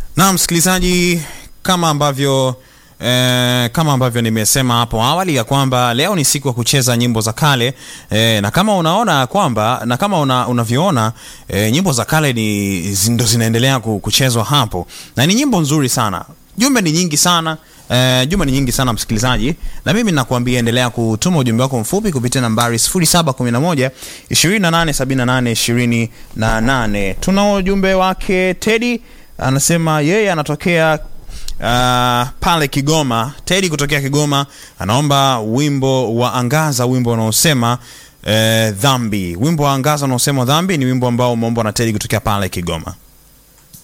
Na msikilizaji, kama ambavyo eh, kama ambavyo nimesema hapo awali ya kwamba leo ni siku ya kucheza nyimbo za kale eh, na kama unaona kwamba na kama una, unavyoona eh, nyimbo za kale ni ndo zinaendelea ku- kuchezwa hapo na ni nyimbo nzuri sana. Jumbe ni nyingi sana Eh, jumbe ni nyingi sana msikilizaji, na mimi nakuambia endelea kutuma ujumbe wako mfupi kupitia nambari 0711 2878 28. Tuna ujumbe wake Teddy anasema yeye anatokea uh, pale Kigoma. Teddy kutokea Kigoma anaomba wimbo wa Angaza, wimbo unaosema eh, dhambi. Wimbo wa Angaza unaosema dhambi ni wimbo ambao umeombwa na Teddy kutokea pale Kigoma.